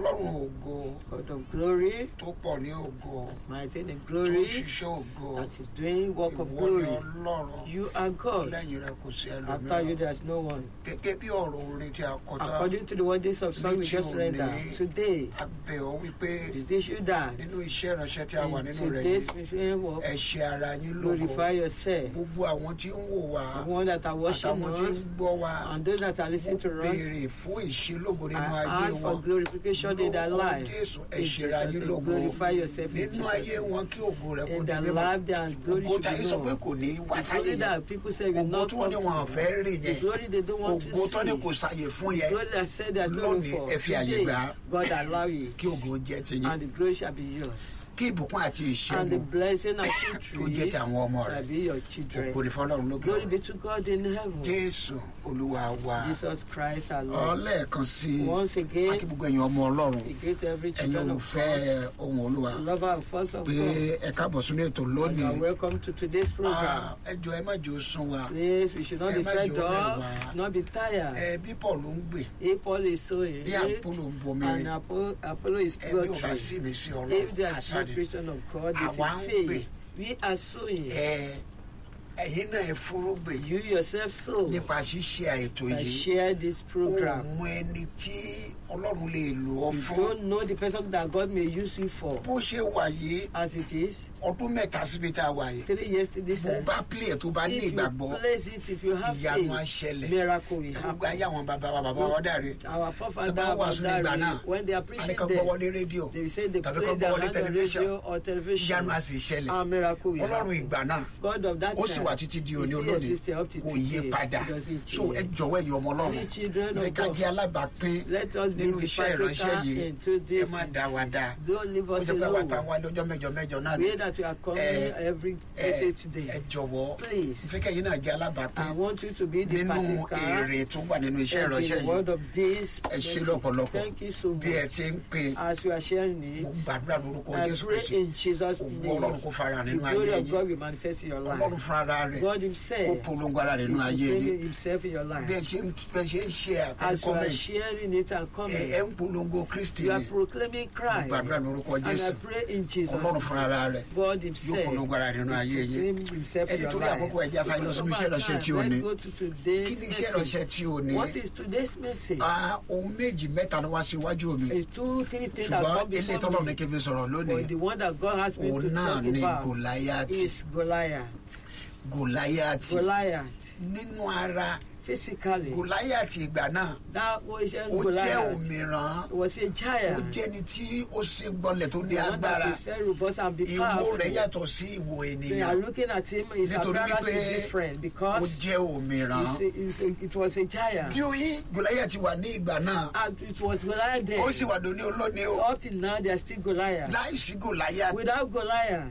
ọlọ́run ògo God of glory, tó pọ̀ ní ògo mighty in tó glory, ṣiṣẹ́ ògo that is doing work of ìwọ ni glory. ọlọ́run You are God. lẹ́yìn rẹ kò sí After you, ẹlòmíràn there is no one. gẹ́gẹ́ bí ọ̀rọ̀ orin tí a kọ tán According to the words of song we Ní tí just ò read ní- that today, a bẹ̀ ọ́ wípé is this you that nínú iṣẹ́ ìránṣẹ́ tí a wà in nínú rẹ̀ today's yìí mission work, ẹ ṣe ara yín lógo glorify yourself. gbogbo àwọn tí ń wò wá The one that are watching àtàwọn tí ń us gbọ́ wá and those that are listening to us, béèrè fún ìṣelógo nínú I ayé ask for wọn glorification in their Lórúkọ life. Jésù ẹ In ṣera Jesus' yín name, lógo glorify yourself in nínú Jesus' ayé name. wọn kí ògo rẹ kó In di their mímọ́ life, their glory ògo should táyé be sọ pé known. kò ní wá It's sáyé only yẹn that people say will ògo not tí wọ́n ní come wọn to fẹ́ rí The yẹn glory they don't want to ògo tó ní see. kò sáyè fún The yẹn glory that said there's no room Lónìí, for. ẹ fi àyè Today, gbà á. God allow it. kí ògo jẹ́ tiyín And the glory shall be yours. kí ìbùkún àti And the ìṣẹ́gun blessing and kó jẹ́ victory ti àwọn ọmọ rẹ̀ shall be your children. ògo ní fọlọ́run lókè Glory ọ̀run. be to God in heaven. jésù olúwa wa Jesus Christ our Lord. ọlẹ́ẹ̀kan sí Once i again, akí gbogbo ẹ̀yin ọmọ ọlọ́run we greet every ẹ̀yin children of olùfẹ́ God, ohun olúwa lover and first of pé God. ẹ káàbọ̀ sínú ètò And you are lónìí welcome to today's Ah, program. ẹ jọ ẹ má jò ó sún wa Please, we should not Ẹ be má fed jẹ́ ó rẹ̀ up, wá. not be tired. ẹ bí paul ń gbè If Paul is sowing, bí àpòlò ń bomi and rìn Apollo, Apollo is ẹ bí ò bá watering. sí mi sí If ọlọ́run there is no àṣàdì Christian of God, this Àwa ń is gbè. faith. We are sowing. ẹ ẹ̀yin náà ẹ fúrúgbìn You yourself sow. nípa ṣíṣe àìtò I yìí share this ó program. mú ẹni tí ọlọ́run lè lò ọ́ You fún don't know the person that God may use you for. bó ṣe wà yìí As it is, ọdún mẹ́ta síbi tá a wà yìí three years to this bó time. bá pílẹ̀ tó bá ní If you ìgbàgbọ́ place it, if you have ìyanu á faith, ṣẹlẹ̀ miracle will gbogbo ayé happen. àwọn bàbá wa bàbá wa dàrí Our Ẹ forefather, bá wàásù ní ìgbà náà. Dadari, when they are preaching àníkàn there, gbọ́wọ́lé rédíò they will say they tàbí play kọ́ their gbọ́wọ́lé hand on tẹlifíṣàn radio or television. ìyanu á sì ṣẹlẹ̀ Our miracle will ọlọ́run happen. ìgbà náà God of that ó sì time wà títí di is òní still olónìí existing up to kò yí today. padà It doesn't so ẹ change. jọ̀wọ́ ẹ̀yin ọmọ ọlọ́run We children ẹ of ká God. jẹ́ alábàápín Let us be nínú the iṣẹ́ ìránṣẹ́ partaker yìí into ẹ this. má dá wa dá Don't leave ó us jẹ́ pé àwọn alone. táwọn lọ́jọ́ mẹ́jọ mẹ́jọ náà ni Pray that you are coming Eh, every ẹ eight ẹ day. jọ̀wọ́ Please. ìfẹ́ kẹ́yìn náà jẹ́ I alábàápín want you to be the nínú partaker èrè tó wà nínú iṣẹ́ in ìránṣẹ́ the yìí word of this. ẹ ṣe message. lọ́pọ̀lọpọ̀ Thank you so bí ẹ much. ti ń pè As you are sharing mo it, gbàdúrà lórúkọ I Jésù pray Kristi in Jesus' ògbó name. ọlọ́run kó fara The nínú ayé glory of yìí God will manifest in your ọlọ́run life. fún ara rẹ̀ God kó Himself polongo ara rẹ̀ is nínú ayé yìí fulfilling Himself in your bí ẹ life. ṣe ń bẹ ṣe ń ṣe As you are àkọ́mẹ́ntì sharing it and ẹ ẹ coming, ń polongo Kristi you are ni proclaiming Christ. gbàdúrà lórúkọ And I Jésù pray in Jesus' ọlọ́run fún name. ara rẹ̀ God yóò Himself polongo ara rẹ̀ nínú ayé yìí proclaim Himself in ẹni your tó ní àkókò life. ẹ̀jẹ̀ afáyé lọ sínú iṣẹ́ ìránṣẹ́ tí ò ní Let's go to kí today's ni iṣẹ́ ìránṣẹ́ message. tí ò ní What is today's message? Ah, ohun méjì mẹ́ta ló wá síwájú mi It's two, three things that ṣùgbọ́n come ilé before tọ́lọ̀ ní me. kí n fi sọ̀rọ̀ lónìí But the one that God has me òun to náà talk ni about Gòláyátì is Goliath. Gòláyátì Goliath, nínú ara physically, Gòláyátì ìgbà náà that was a ó jẹ́ Goliath. òmìrán was a ó giant. jẹ́ni tí ó ṣe gbọ́lẹ̀ tó ní The one that agbára is very robust and be ìwo powerful. rẹ̀ yàtọ̀ sí ìwo They are ènìyàn looking at him, his Nítorí appearance wípé is different ó because jẹ́ òmìrán it's a, it's a, it was a giant. bí oyin Gòláyátì wà ní ìgbà náà And it was Goliath then. ó sì wà lóní olóní o Up till now, they are still Goliath. láìsí Gòláyátì Without Goliath,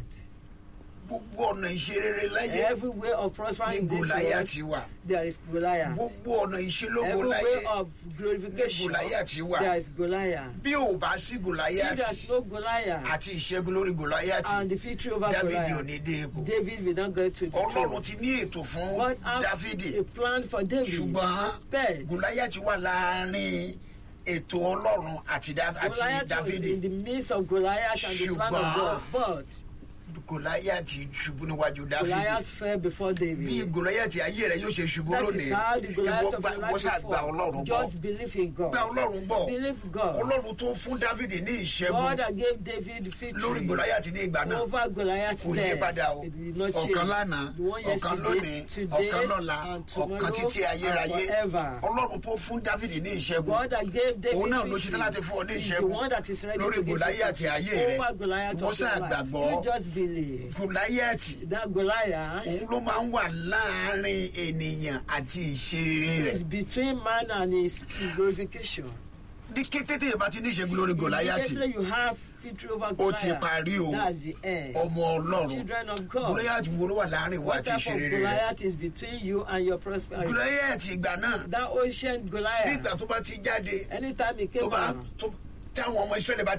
gbogbo ọ̀nà ìṣerere láyé every way of ní prospering in this world, Gòláyátì wà there is Goliath. gbogbo ọ̀nà ìṣelógo Every láyé way of ní glorification, Gòláyátì wà there is Goliath. bí ò bá sí If Gòláyátì there's no Goliath àti ìṣẹ́gun lórí Gòláyátì and the victory over Dávidi ò Goliath, ní dé ipò David will not go to the Ọlọ́run throne. ti ní ètò fún God has Dávidi a plan for David. ṣùgbọ́n But Gòláyátì wà láàrin ètò Ọlọ́run àti Dá- àti Goliath was Dávidi in the midst of Goliath and the plan of God. But Gòláyátì ṣubú níwájú Dávidi Goliath fell before bí David. Gòláyátì ayé rẹ̀ yóò ṣe ṣubú That lónìí is how the ìwọ Goliath of gbà- your ìwọ life ṣáà gba Ọlọ́run before. gbọ́ Just believe in God. gba Ọlọ́run gbọ́ Believe God. Ọlọ́run tó fún Dávidi ní God ìṣẹ́gun that gave David lórí victory Gòláyátì ní ìgbà náà over Goliath kò yí there. padà o It will not change. ọ̀kan lánàá The one ọ̀kan yesterday, lónìí today, ọ̀kan lọ́la and ọ̀kan tomorrow, títí ayérayé and forever. Ọlọ́run tó fún Dávidi ní ìṣẹ́gun God that gave David òun náà ló victory ṣetán láti fún ọ ní is the ìṣẹ́gun one that is ready lórí to give Gòláyátì ayé rẹ over Goliath ìwọ of your ṣáà life. gbàgbọ́ You just believe. Gòláyátì That Goliath òun ló máa ń wà láàrin ènìyàn àti ìṣeré rẹ̀ is between man and his glorification. ní kété tí ìbá ti ní ìṣẹ́gun lórí Gòláyátì Immediately you have victory over ó Goliath. ti parí o That's the end. ọmọ Ọlọ́run Children of God. Gòláyátì wo ló wà láàrin ìwà What àti type of ìṣeré rẹ̀ Goliath is between you and your prosperity? Gòláyátì ìgbà náà That ancient nígbà Goliath. tó bá ti jáde Anytime he tó came bá out, tó táwọn ọmọ Ísírẹ́lì bá ti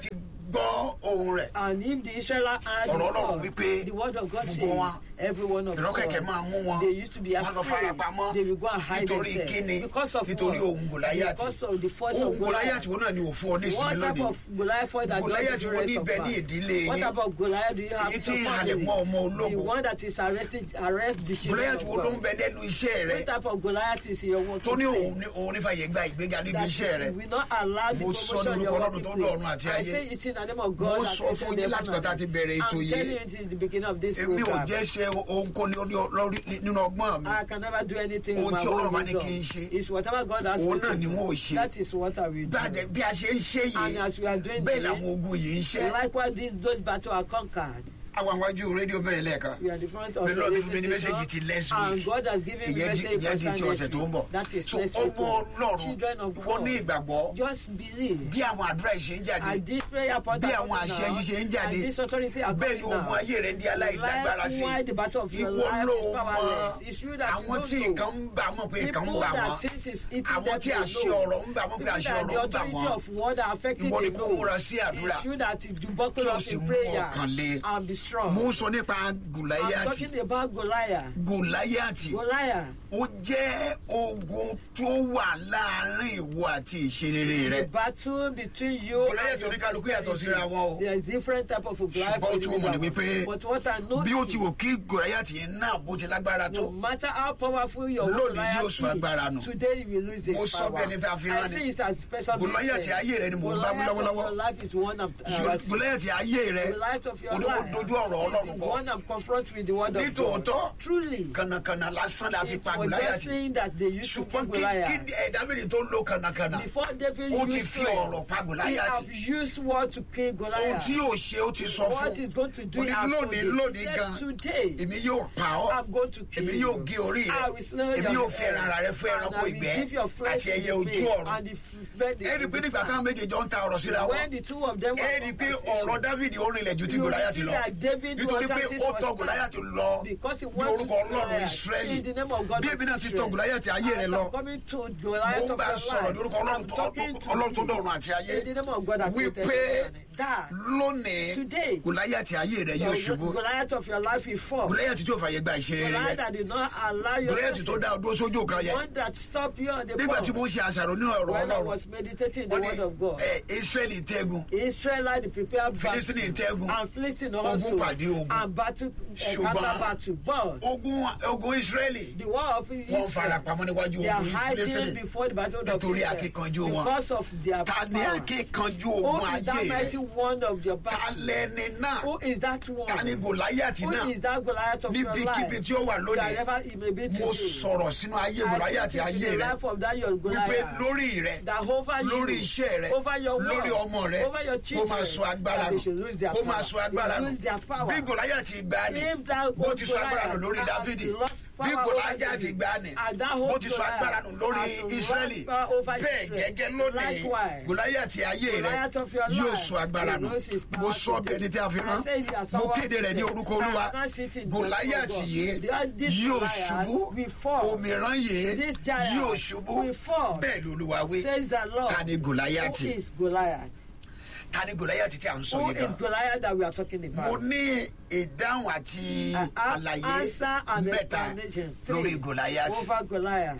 gbọ́ ohun rẹ̀ And if the Israelites heard Ọ̀rọ̀ the Ọlọ́run word, wípé the word of God gbogbo says, wọn, every one of ìrọ́kẹ̀kẹ̀ máa mú wọn they used to be wọn lọ fara afraid. pamọ́ They will go and hide nítorí themselves. kíni Because of nítorí what? ohun gòláyàtì Because of the force ohun of gòláyàtì Goliath. wo náà ni òfin ọ ní ìsinmi What type lónìí of Goliath that don't Goliath do wo ní rest of ibẹ̀ ní us? ìdílé What yín? about Goliath do you have Èyí in tí your halẹ̀ family? mọ́ ọmọ The ológo. one that is arrested, arrest the children gòláyàtì of wo ló ń God. bẹ lẹ́nu iṣẹ́ rẹ What type of Goliath is in your work? tó ní òun ní òun nífàyè gba ìgbéga níbi that iṣẹ́ rẹ is, will not allow the Mo sọ promotion in lórúkọ your Ọlọ́run working tó dá ọ̀run àti place. I ayé. say it in the name of Mo God. that sọ created fún yín heaven láti and gbà tá a ti bẹ̀rẹ̀ earth. ètò I'm yìí. telling you it is the beginning of this èmi ò program. jẹ́ ṣe ohunkóni lórí- lórí- nínú ọgbọ́n mi I can never do anything Ohun with my tí Ọlọ́run bá own ní kí n wisdom. ṣe, It's whatever God has òun me náà to ni do. wọn ò ṣe. That is what I will do. Bí a dẹ̀- bí a ṣe ń ṣe And yìí as we are doing bẹ́ẹ̀ today, làwọn ogun yìí ń ṣe likewise these those battles are conquered. àwọn àwájú rédíò bẹ́ẹ̀ lẹ́ẹ̀kan We are the front of Bẹ́ẹ̀ the lọ́dún radio fún mi ní mẹ́sẹ̀gì ti station, next and week. God has given me ìyẹn di message ìyẹn di ti concerning ọ̀sẹ̀ tó ń bọ̀ That is so next ọmọ week. ọlọ́run Children of wọ́n ní God, ìgbàgbọ́ just believe. bí àwọn àdúrà yìí ṣe ń jáde And this prayer point bí are àwọn coming àṣẹ now, yìí ṣe ń jáde and this authority are bẹ́ẹ̀ ni coming ogun now. ayé rẹ di aláìlágbára sí Likewise, the battle of your ìwọ life ló is mọ powerless. It's you that àwọn tí you nǹkan don't know. ń bà mọ̀ pé nǹkan ń People bà that wọ́n since is eating àwọn them, tí they àṣẹ know. ọ̀rọ̀ ń bà mọ̀ pé People àṣẹ that ọ̀rọ̀ the ń bà authority wọ́n of word are affecting Ìwọ ni they kó know. múra sí àdúrà. It's you that you buckle Kí o up sì in mú prayer ọkàn le. and be strong. mo ń sọ nípa I'm gòláyàtì talking about Goliath. gòláyàtì Goliath, ó jẹ́ ogun tó wà láàrin ìwọ àti ìṣerere rẹ the battle between you Goliath and your oníkálukú yàtọ̀ síra prosperity. wọn o. There is different type of Goliath. ṣùgbọ́n tí mo mọ̀ ní individual. wípé But what I know bí ó is, ti wò kí gòláyàtì yẹn náà bó ti lágbára tó no matter how powerful your Lónìí Goliath yóò sọ agbára nù. is, today you will lose this Mo sọ power. bẹ́ẹ̀ ni fẹ́ fi I rán ni. say it as person Goliath ayé rẹ ni mò ń bá wí lọ́wọ́lọ́wọ́. Your life is one of uh, gòláyàtì ayé rẹ the light of your oníwó life. dojú ọ̀rọ̀ ọlọ́run is kọ one I'm confront with the word of Nítòótọ́, God. Truly, kànàkànà lásán la fi it pa was just gòláyàtì saying that they used to ṣùgbọ́n kill kí Goliath. kí ẹ̀dá mìíràn tó lo kànàkànà Before David ó ti used fi ọ̀rọ̀ pa strength, he gòláyàtì have used word to kill ohun Goliath. tí yóò ṣe ó ti sọ What fún he's going to do Ó ní after lónìí this. lónìí He said, gan today èmi yóò pa ọ́ I'm going to kill èmi you. yóò gé orí I rẹ will slay èmi your yóò fi ẹran ara rẹ fún head, ẹranko and I will ìgbẹ́ give your flesh àti ẹyẹ to ojú the beast, ọ̀run and the bird ẹ rí i pé in the nígbà táwọn ground. méjèèjì ń ta ọ̀rọ̀ síra wọn When the two of them were ẹ rí i pé conversation, ọ̀rọ̀ dávidi ó rinlẹ̀ ju ti You will gòláyàtì see lọ that David nítorí was pé practice ó was tọ time. gòláyàtì lọ because he ní wants orúkọ to ọlọ́run Goliath ìsírẹ́lì in the name of God bí of èmi náà ti tọ Israel. gòláyàtì ayé rẹ As lọ I'm coming to mo Goliath ń of bá your sọ̀rọ̀ life, ní orúkọ ọlọ́run I'm tó- talking to ọlọ́run tó you dọ̀run àti ayé in the name of God that wípé created that lónìí Today, gòláyàtì ayé rẹ yóò the ṣubú Goliath of your life will fall. gòláyàtì tí ò fàyè gba ìṣeré Goliath rẹ that did not allow your gòláyàtì tó dá success. ọdún sójú kan The yẹn one that stopped you on the nígbà tí pole. mo ń ṣe àṣàrò nínú ọ̀rọ̀ When I ọlọ́run was meditating the wọ́n word ní of God. ẹ, israẹli tẹ́gun Israelite the prepared Philistine tẹ́gun. battle and Philistine also Ogun pàdé ogun. and battle Ṣùgbọ́n- encounter battle but ogun ogun israẹli the war of wọ́n fara Israel pamọ́ níwájú they are ogun hiding Philistine before the battle of Nítorí Israel akíkanjú wọn. because of their ta ni power. akíkanjú Who ogun is that ayé mighty rẹ one of your ta battle? lẹni náà Who is that one? ta ni gòláyàtì Who náà is that Goliath of your níbikíbi life? tí ó wà lónìí Wherever it may be mo today. sọ̀rọ̀ sínú ayé I gòláyàtì speak ayé into the rẹ life of that your wípé Goliath. lórí rẹ that over you, lórí iṣẹ́ rẹ over your work, lórí ọmọ rẹ over your kó children, máa sọ agbára that they nù should lose their kó máa power. sọ agbára They nù lose their power. bí gòláyàtì gbà ní If that bó old ti sọ agbára nù Goliath lórí has dáfídì lost bí power gòláyàtì over David, gbà ní and that bó old ti sọ Goliath agbára nù lórí has lost israẹli power over bẹ́ẹ̀ Israel. gẹ́gẹ́ lónìí Likewise, gòláyàtì ayé rẹ Goliath of your yóò life sọ agbára nù will lose his power mo sọ today. bẹ́ẹ̀ ni tí a fi I rán say it as mo someone kéde rẹ ní said, orúkọ olúwa I cannot sit in the gòláyàtì presence of yìí God. This yóò Goliath ṣubú will fall. òmìrán yìí This giant yóò ṣubú will fall. bẹ́ẹ̀ ni olúwa wí Says the Lord. ta ni gòláyàtì Who is Goliath? ta ni gòláyàtì tí a ń sọ Who yìí is gan Goliath that we are talking mo about? ní ìdáhùn àti Uh, uh, àlàyé answer and mẹ́ta explanation. lórí Three. gòláyàtì Over Goliath.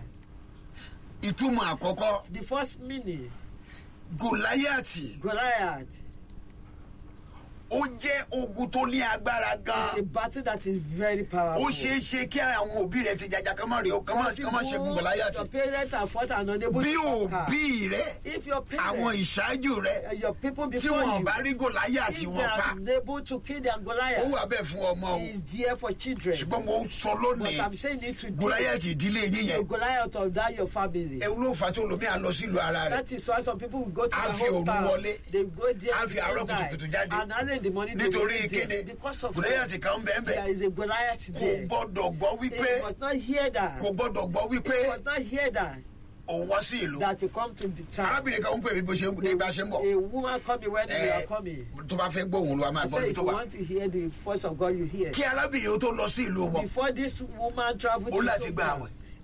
ìtumọ̀ àkọ́kọ́ The first meaning, gòláyàtì Goliath ó jẹ́ ogun tó ní agbára is gan a battle that is very powerful. ó ṣeé ṣe kí àwọn òbí rẹ ti jàjà kán má rí o kán má kán má ṣẹ́gun gòláyàtì Your parents are fought and unable bí to conquer. òbí rẹ If your àwọn parents, ìṣáájú rẹ uh, your people tí before wọn you, bá rí gòláyàtì if they wọn pa are unable to kill their ó Goliath, wà bẹ́ẹ̀ fún ọmọ o is there for children. ṣùgbọ́n mo ń sọ But lónìí I'm saying it today. gòláyàtì ìdílé yín The yẹn Goliath of that your family. ewu ló fà tí olómi à lọ sílùú ara rẹ That is why some people will go to A their fi òru hometown. wọlé. They go there A fi àárọ̀ at midnight. kùtùkùtù jáde. And early in the morning they will nítorí be there. kíni Because of gòláyàtì kan bẹ́ẹ̀ there bẹ́ẹ̀ is a Goliath kò there. gbọ́dọ̀ gbọ́ wípé They must not hear that. kò gbọ́dọ̀ gbọ́ wípé They must not hear that. òun wá sí ìlú That you come to the town. arábìnrin kan ń pè mí bó ṣe ní bá ṣe ń bọ̀ A woman coming when we ẹ are coming. tó bá fẹ́ gbóhùn ló wá máa I gbọ́ say níbi if tó you wà want to hear the voice of God, you hear. kí arábìnrin ó tó lọ sí ìlú wọn Before this woman traveled Ó to láti some gba town, àwẹ̀.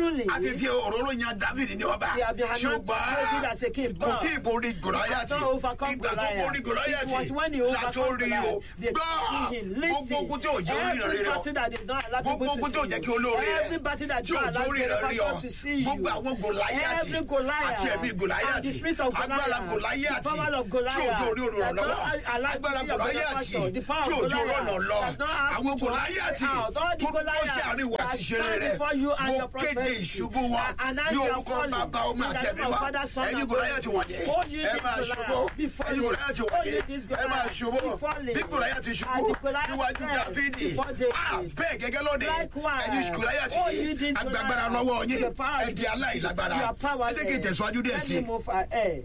truly, a ti fi òróró yan david ní ọba They have been anointed David as a king, ṣùgbọ́n kò but tí ì borí gòláyàtì not overcome ìgbà tó Goliath. borí It gòláyàtì was when he látó overcome rí o Goliath. They gbọ́ see him. gbogbo Listen. ogun tí ò jẹ́ orí Every rẹ̀ rí battle that did not allow gbogbo people ogun to tí ò see jẹ́ you. kí olóore rẹ̀ Every battle that tí did ò not allow borí rẹ̀ rí ọ people to see you. gbogbo àwọn gòláyàtì Every Goliath àti ẹ̀mí and gòláyàtì the spirit of agbára Goliath, gòláyàtì the power of tí Goliath, òjò orí òrò that lọ́wọ́ don't allow agbára the power of gòláyàtì pastor, the power tí of òjò Goliath, rọ̀nà lọ that don't have àwọn to gòláyàtì out, all the tó dúró sí Goliath àárín ìwà that àti ìṣeré stand rẹ̀ before you and mo your kéde prosperity. ìṣubú wọn And now ní you are orúkọ falling. bàbá ọmọ In the àti name ẹ̀mí of wa Father, Son, ẹ̀yin and gòláyàtì Holy wọ̀nyí Spirit. Oh, you ẹ this máa Goliath, ṣubú be falling. ẹ̀yin gòláyàtì Oh, wọ̀nyí you this ẹ máa Goliath, ṣubú be falling. bí gòláyàtì ṣubú And the Goliath níwájú fell dáfídì before David. Ah, bẹ́ẹ̀ gẹ́gẹ́ lónìí Likewise. ẹ̀yin gòláyàtì Oh, you this agbágbára Goliath, lọ́wọ́ yín the power ẹ di aláìlágbára You are ẹ powerless. jẹ́ kí n tẹ̀síwájú díẹ̀ Let sí me i move ahead.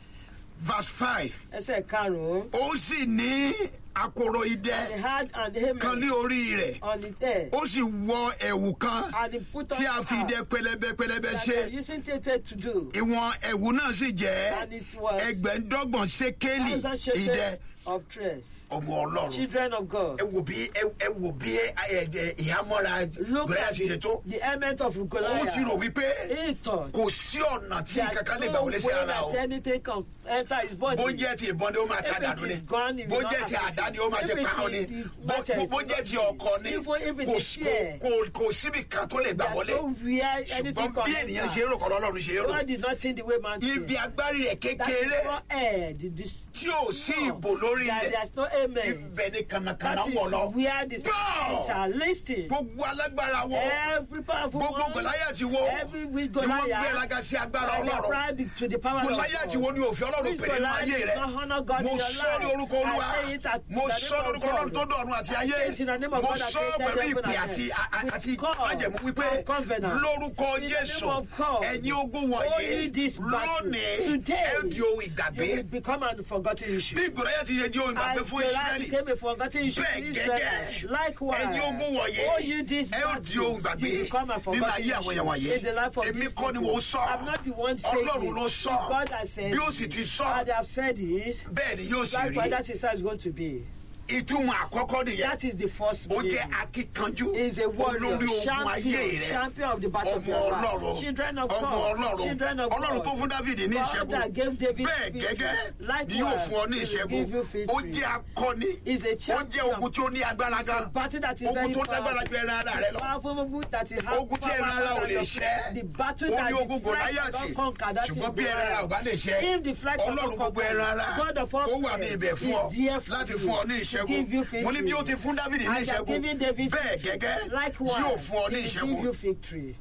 verse five Ẹsẹ̀ karùn-ún. ó sì ní akoro He idẹ had an kan ní helmet orí rẹ̀ on his head. ó sì wọ ẹ̀wù kan And he put on tí a fi cap idẹ pẹlẹbẹ pẹlẹbẹ that ṣe they are using Tete to do. ìwọ̀n ẹ̀wù náà sì jẹ́ And it was ẹgbẹ̀ndọ́gbọ̀n ṣékélì thousand idẹ shekels of dress. ọmọ ọlọ́run Children of God. ẹ wò bí ẹ ẹ wò bí ẹ ẹ ìhámọ́ra Look gbẹ́yà at ṣe ṣe tó the element of ó Goliath. ti rò wípé He thought kò sí ọ̀nà tí there's kankan lè gbà no wọlé sí way ara o that anything can enter his body. bó jẹ́ ti ìbọn ni ó máa If ká it dànù ni is gone, it bó will not jẹ́ ti affect àdá ni ó máa you. ṣe If it pa ọ́ is ni the bó machete, bó- bó jẹ́ ti ọkọ ni Even if it kò is shear. kò kò síbi kan tó lè gbà There's wọlé no where anything ṣùgbọ́n bí can ènìyàn ṣe enter. rò kọ́ lọ́lọ́run ṣe rò God did not think the way man ibi thinks. agbárí rẹ̀ That kékeré is not air. The, the, tí ò sí ìbò lórí that rẹ̀ there's no amen. ibẹ̀ ni kànàkànà That is wọ̀ lọ where the Go! spirits are listed. gbogbo alágbára wọ Every powerful gbogbo one, gòláyàtì wo every which ni wọ́n Goliath, gbéraga sí agbára and they ọlọ́run pride to the power of gòláyàtì wo God. ni òfin ọlọ́run Which pèrè nínú Goliath ayé does rẹ̀ not honor God mo in your sọ ní life. orúkọ olúwa I say it at mo the sọ ní name of orúkọ ọlọ́run God. tó dọ̀run àti I ayé say it in the name of mo God that sọ created pẹ̀lú heaven ìpè and àti earth. àti With God májẹ̀mú wípé and covenant. lórúkọ In the jésù name of God. ẹ̀yin ogun Only wọ̀nyí this battle. lónìí Today, ẹ di ohun You ìgbàgbé will become an forgotten issue. bí gòláyàtì yẹ di ohun ìgbàgbé And fún Goliath ìsírẹ́lì became a forgotten issue bẹ́ẹ̀ in Israel. gẹ́gẹ́ Likewise, ẹ̀yin ogun wọ̀nyí oh, you this ẹ ó di ohun battle, gbàgbé you become a nínú forgotten ayé àwọn èèyàn wọ̀nyí issue in the life of èmi these kọ́ ni people. mo sọ I'm not the one saying ọlọ́run it. ló sọ God has said bí ó it. sì ti sọ And they have said it. bẹ́ẹ̀ ni yóò sì Likewise, rí that is how it's going to be. ìtumọ̀ àkọ́kọ́ nìyẹn That is the first ó meaning. jẹ́ akíkanjú is a warrior, olórí ogun ayé champion, rẹ champion of the battle of ọmọ your ọlọ́run life. Children of ọmọ God, ọlọ́run children of ọlọ́run God. tó fún dávidi ní God ìṣẹ́gun that gave David bẹ́ẹ̀ victory. gẹ́gẹ́ ni Likewise, yóò fún ọ ní he will ìṣẹ́gun give you ó victory. jẹ́ akọni Is a ó jẹ́ champion. ogun tí ó ní agbára gan battle that is ogun very tó lágbára ju ẹran ara rẹ lọ Powerful ogun that is has ogun tí ẹran ara ò power lè than ṣẹ́ The battle ó that ní ogun the flesh gòláyàtì cannot conquer, that is ṣùgbọ́n bí ẹran ara ò bá lè ṣẹ́ If the flesh ọlọ́run cannot gbogbo conquer, ẹran ara God of all ó wà ní flesh ibẹ̀ fún ọ is there for láti you fún ọ ní to ìṣẹ́gun give you mo ní bí ó ti victory. fún dávidi ní And that ìṣẹ́gun giving David bẹ́ẹ̀ victory. gẹ́gẹ́ Likewise, yóò fún ọ ní he will give ìṣẹ́gun you victory.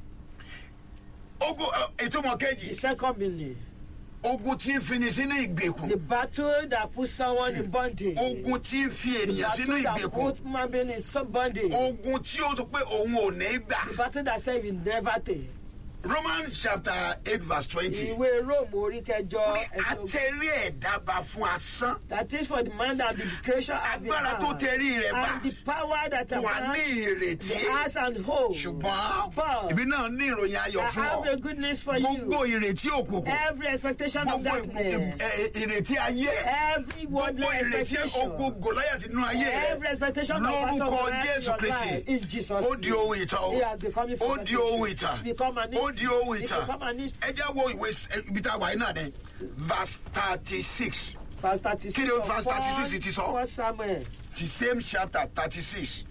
ogun ẹ, ìtumọ̀ The kejì second meaning, ogun tí ń fini sínú ìgbèkùn the battle that puts someone in bondage. ogun tí ń fi ènìyàn sínú battle that ìgbèkùn puts man being in some bondage. ogun tí ó sọ pé òun ò ní gbà The battle that says will never take. Romans chapter eight verse twenty Ìwé Róòmù orí kẹjọ ó ní ẹsẹ̀ ogún. atẹ́rí ẹ̀dá bá fún asán That is for the man that the creation has been agbára tó tẹ̀rí rẹ̀ bá And the power that a wà ní man ìrètí has and holds. ṣùgbọ́n But ibi náà ní ìròyìn I ayọ̀ fún have ọ a good news for gbogbo you. ìrètí òkùnkùn Every expectation of gbogbo darkness. ì- ìrètí ayé Every gbogbo worldly ìrètí ogun expectation. gòláyàtì nínú ayé rẹ Every expectation of lórúkọ battle of Jésù your Kristi life in Jesus' ó di name. ohun ìtàn o He has become a ó di ohun ìtàn Become an ó di ohun He ìtàn become an issue. ẹ jẹ́ wo ìwé s- ibi tá a wà yìí náà ni verse thirty six Verse 36 Kí ni of verse 36 first- ti sọ? first Samuel. the same chapter thirty six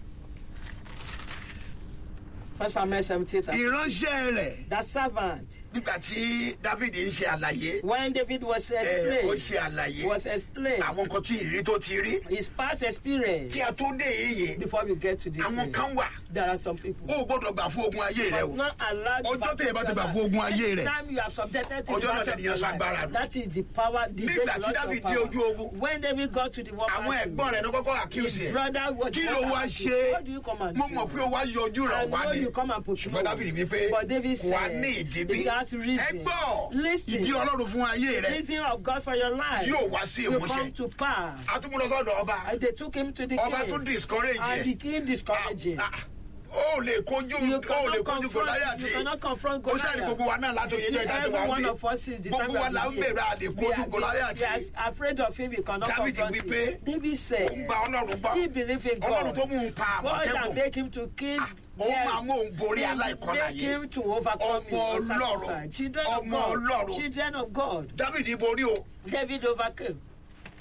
First Samuel 17. ìránṣẹ́ rẹ̀ The servant, nígbà tí David ń ṣe àlàyé when David was ẹ, ó explained, ṣe àlàyé was explained àwọn nǹkan tí ìrírí tó ti rí his past experience kí a tó dé yìí before we get to this àwọn place. kan wà There are some people. ó gbọ́dọ̀ gbà fún ogun ayé rẹ But o not allowed Ọjọ́ tẹ̀yẹ bá ti gbà fún ogun ayé rẹ̀. Time you have subjected to Ọjọ́ the náà battle of lènìyàn your lágbára life. nù. That is the power, the Nígbà day tí you lost David your dé power. ojú ogun, When David got to the war àwọn battle, ẹ̀gbọ́n rẹ̀ ló kọ́kọ́ accuse his ẹ̀ brother was kí ló wá ṣe What do you come and mo do? mọ̀ pé ó wá yọjú rẹ̀ I wá know ni you come and put ṣùgbọ́n David wí pé But David kò wá said, ní ìdí bí it has reason. ẹ gbọ́ Listen. ìdí ọlọ́run fún ayé rẹ reason of God for your life yóò wá sí will ìmúṣẹ come to pass. atúmọ̀lọ́sọ̀dọ̀ ọba And they took him to the ọba king. tún discourage and the ẹ̀ king discouraged him. Ah, ah, ó lè kojú You ó lè cannot kojú confront, Gòláyátì you cannot confront ó ṣàní gbogbo Goliath. wa náà láti You oyè see, jọ ìdájọ́ every wa ń one gbé of us is the gbogbo time wa that là we ń bèrè àlè We kojú are- we Gòláyátì are afraid of him, we cannot David confront wí him. pé David ó said, ń gba ọlọ́run gbọ́ he believed in ọlọ́run God. tó mú un pa God can àmọ̀tẹ́kùn make him to kill ó them. máa mú òun borí He aláìkọlà make yìí him to overcome Ọmọ his Ọlọ́run. Children of Ọmọ God. Ọlọ́run. Children of God. David borí o David overcame.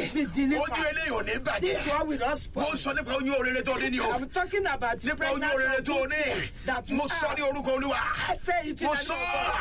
Be delivered. ojú eléyìí ò ní This bàjẹ́ one will not mo spoil. sọ nípa oyún orere tó ní ni o I'm talking about the nípa oyún orere pregnancy tó of ní this that you mo sọ ní have. orúkọ olúwa I say it in mo the name sọ of God.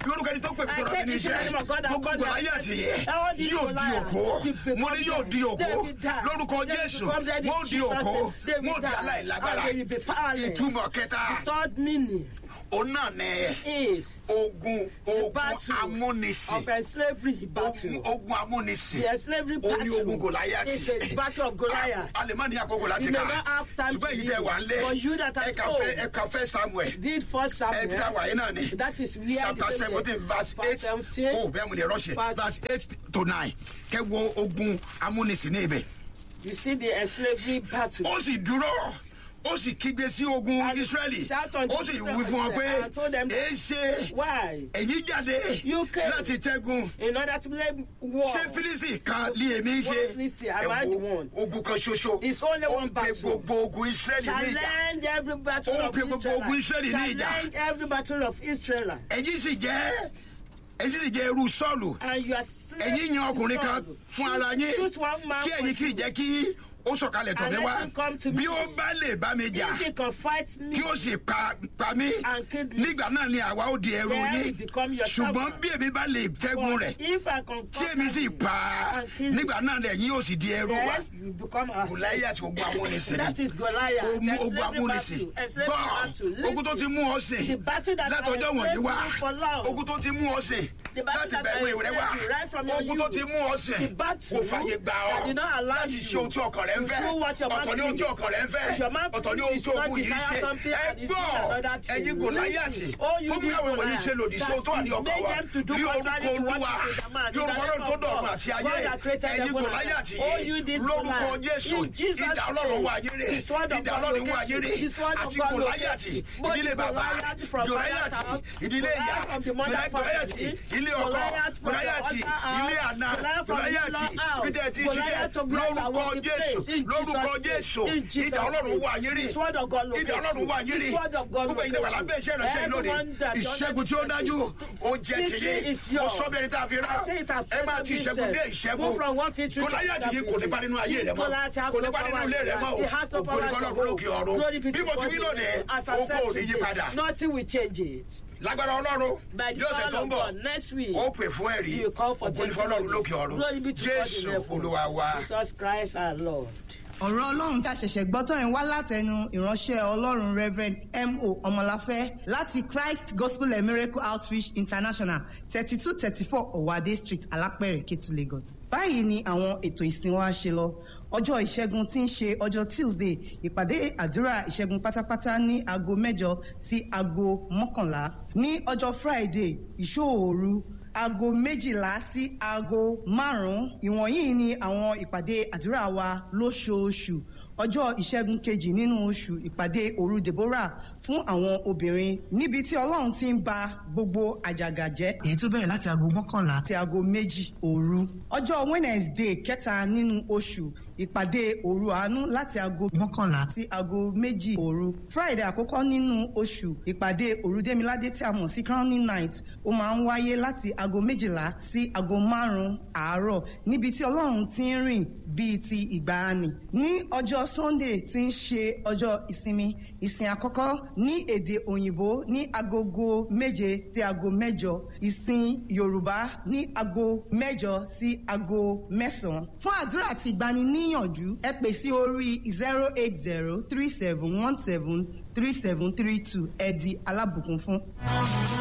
lórúkọ ẹni tó pè mí tó I rọ mi said ní it's in the name iṣẹ́ of God that gbogbo God gòláyà has ti said. yẹ All these yóò di Goliaths òkó will mo ní become yóò di dead. òkó They will die. lórúkọ They will jésù become dead in wọ́n di Jesus' òkó name. They will wọ́n di die. aláìlágbára And they will be powerless. ìtumọ̀ kẹta The third meaning òun náà ní is ogun ogun battle amúnisìn of a slavery ogun battle. ogun amúnisìn The slavery ó ní ogun battle gòláyàtì is a battle of Goliath. a lè má ní àkókò láti You may kà not have time ṣùgbọ́n to èyí read tẹ wà ń lé it. For you that are ẹ̀ka old. fẹ́ ẹ̀ka fẹ́ samuel Read first Samuel. ẹ̀bí tá a wà yín náà ni That is where chapter the seventeen verse eight seventeen. oh bẹ́ẹ̀ mo lè rọ́ṣẹ̀ Verse- verse eight to nine kẹ́ wo ogun amúnisìn ní ibẹ̀ You see the slavery battle. ó sì dúró ó sì kígbe sí ogun And israẹli shout unto ó sì Israel wí fún ọ pé and told them- èé ṣe Why? ẹ̀yin jáde You came. láti tẹ́gun In order to play war. ṣé fílísì kan lé èmi ṣe What Philistine? Am I the one? ogun kan ṣoṣo It's only ó one ń pe battle. gbogbo ogun israẹli ní ìjà Challenge every battle Ó of pe gbogbo ogun Israel. Ísírẹ́lì ní ìjà. Challenge every battle of Israel. ẹ̀yin sì jẹ́ ẹ̀yin sì jẹ́ irú sọ́ọ̀lù And you are ẹ̀yin yan ọkùnrin kan fún ara yín Choose one man kí ẹ̀yin kì í jẹ́ kí ó sọ̀kalẹ̀ tọ̀ And mí let wá him come to me. bí ó bá lè bá mi jà If he can fight me, kí ó sì pa pa mí And kill me. nígbà náà ni àwa ó di ẹrú Then yín he become your ṣùgbọ́n servant. bí èmi bá lè tẹ́gun but rẹ̀ if I can tí èmi sì conquer pa á and kill you, nígbà náà lẹ́yìn yóò sì di ẹrú wa then you become our Gòláyà àti ogun amúnisìn That ni is Goliath. ogun The ogun slavery amúnisìn battle. A slavery battle. gbọ́ ogun tó ti mú ọ sìn The battle that látọjọ́ has wọ̀nyí enslaved wá you for long. ogun tó ti mú ọ sìn The battle láti that gba ìwé has rẹ wá enslaved you right from your ogun tó youth. ti mú ọ sìn The battle kò fàyè gbà that did not ọ́ allow láti you ṣe ohun tí ọkàn rẹ ń to fẹ́ do what your man ọ̀tọ̀ ní ohun tí please. ọkàn rẹ ń fẹ́ Your man ọ̀tọ̀ ní ohun please tí ogun not yìí desire ṣe something ẹ and is gbọ́ doing another thing. ẹ̀yin Gòláyàtì Listen. Oh, you tó mú this àwọn ìwọ̀nyí Goliath. ṣe lòdì sí ohun tó wà ní That ọkàn wa made them to do ní orúkọ contrary to what olúwa is in the man. ní orúkọ In the ọlọ́run name tó of dọ̀run God. àti ayé God that created ẹ̀yin heaven and Gòláyàtì earth. Oh, you this lórúkọ Goliath. Jésù In Jesus' ìdá ọlọ́run name. wà yéré The sword of ìdá God ọlọ́run wà locates you. yéré The sword of àti God Gòláyàtì locates you. Both ìdílé bàbá Goliath from Gòláyàtì father's house, ìdílé ìyá Goliath from the mother Gòláyàtì family, ilé ọkọ Goliath from the Gòláyàtì other house, ilé àná Goliath from the Gòláyàtì in-law house, bídẹ̀ tí ń Goliath ṣiṣẹ́ of blood that lórúkọ was the Jésù place. In lórúkọ Jesus' Jésù name. In Jesus' ìdá ọlọ́run name. wà yéré The sword of God ìdá locates ọlọ́run you. wà yéré The sword of God gbogbo ìdá wà locates lábẹ́ iṣẹ́ ìránṣẹ́ yìí lónìí Everyone that ìṣẹ́gun tí ó dájú ó jẹ́ Victory tìyé is ó yours. sọ bẹ́ẹ̀ ni tá a fi rá I say it has ẹ máa ti ìṣẹ́gun dé ìṣẹ́gun Move from one victory to Gòláyàtì yìí kò ní bá nínú ayé rẹ mọ́ Goliath has kò ní no bá nínú power ilé rẹ mọ́ He has no o ògo ní power fọlọ́run lókè ọ̀run Glory be to bí mo ti God wí in lónìí heaven. As I oko said ò ní yí today, padà Nothing will change it. lágbára ọlọ́run By the bí ọ̀sẹ̀ power tó ń of bọ̀ God, next week, ó pè fún ẹ̀rí you will call for ògo ní fọlọ́run testimony. lókè ọ̀run Glory be to God in jésù heaven. olúwa wa. Jesus Christ our Lord. ọ̀rọ̀ ọlọ́run tá a ṣẹ̀ṣẹ̀ gbọ́ tán yẹn wá látẹnu ìránṣẹ́ ọlọ́run reverend mo ọmọláfẹ́ láti christ gospel and miracle outreach international thirty two thirty four ọ̀wádé street alápẹ̀rẹ̀ kétu lagos. báyìí ni àwọn ètò ìsìn wa ṣe lọ ọjọ́ ìṣẹ́gun tí ń ṣe ọjọ́ tuesday ìpàdé àdúrà ìṣẹ́gun pátápátá ní aago mẹ́jọ sí aago mọ́kànlá ní ọjọ́ friday ìṣòòru aago méjìlá sí aago márùn-ún ìwọ̀nyí ni àwọn ìpàdé àdúrà wa lóṣooṣù ọjọ́ ìṣẹ́gun kejì nínú oṣù ìpàdé òru deborah fún àwọn obìnrin níbi tí ọlọ́run ti ń ba gbogbo àjàgà jẹ́. èyí tó bẹ̀rẹ̀ láti aago mọ́kànlá àti aago méjì òru. ọjọ́ wednesday kẹta nínú oṣù ìpàdé òru àánú láti aago mọ́kànlá sí aago méjì òru. friday àkọ́kọ́ nínú oṣù ìpàdé òru démiládé tí a mọ̀ sí crowning night ó máa ń wáyé láti aago méjìlá sí aago márùn-ún àárọ̀ níbi tí ọlọ́run ti ń rìn bíi ti ìgbàanì. ní ọjọ́ sunday tí ń ṣe ọjọ́ ìsinmi ìsìn àkọ́kọ́ ní èdè òyìnbó ní agogo méje sí aago mẹ́jọ ìsìn yorùbá ní aago mẹ́jọ sí aago mẹ́sàn-án. fún àdúrà àti ìgbaniníyànjú ẹ pè sí orí zero eight zero three seven one seven three seven three two ẹ di alábùkún fún.